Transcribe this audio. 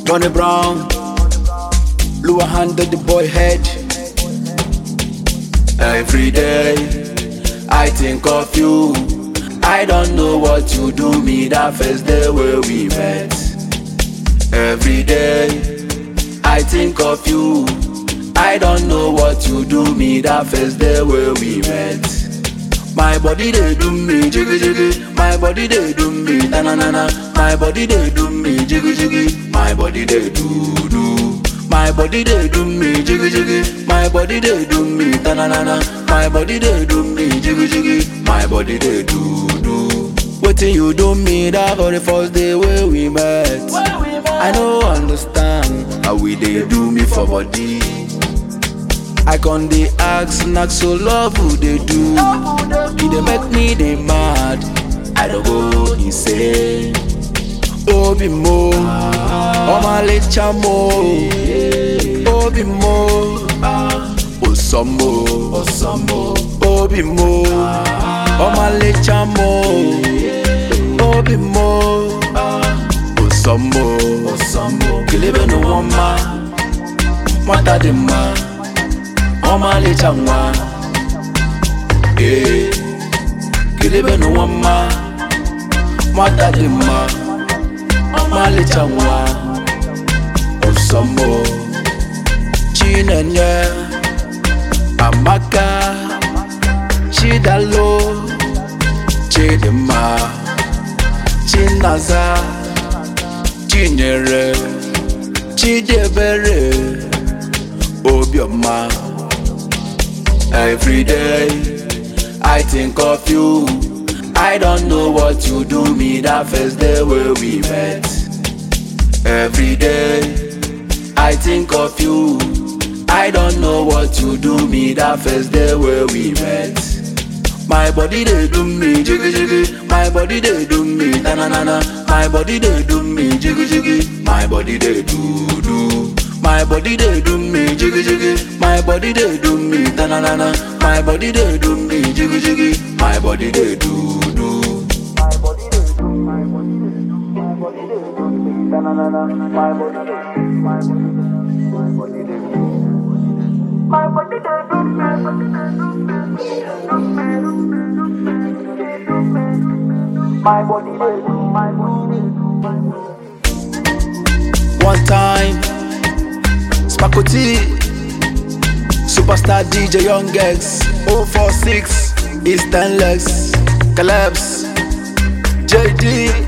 Ronnie Brown, Lua handed the boy head. Every day, I think of you. I don't know what you do me that first day where we met. Every day, I think of you. I don't know what you do me that first day where we met. My body they do me jiggy jiggy. My body they do me na na na na. My body they do me jiggy jiggy. My body they do do. My body they do me jiggy jiggy. My body they do me na na na na. My body they do me jiggy jiggy. My body they do do. Wetin you do me that very first day where we met? I no understand how we dey do me for body. I con dey ask knack so love who dey do. E dey make me dey mad. I don go insane. Obi mo, ọmọlécha mo, obi mo, osomo, obi mo, ọmọlécha mo, obi mo, osomo, kelebe no wọn ma, nwata dị mma. ọmalịcha nwa ee kelebe n'ụwa mma nwata dị mma ọmalịcha nwa ọsọmọ chinenye amaka chidalo chidimma chinaza chinyere chidiebere obiọma Every day I think of you. I don't know what you do me that first day where we met. Every day I think of you. I don't know what you do me that first day where we met. My body they do me jiggy jiggy. My body they do me na na na na. My body they do me jiggy jiggy. My body they do do. My body they do me jiggy jiggy. My body they do me na na na na. My body they do me jiggy jiggy. My body they do do. My body they do, my body they do, my body they do me, na na na na. My body they do, my body they do, my body they do. My body they do, my body they do, my body they do, my body they do, my body. One time, Sparko T, Superstar DJ Young X, 046, Eastern Lex, Collapse, JD.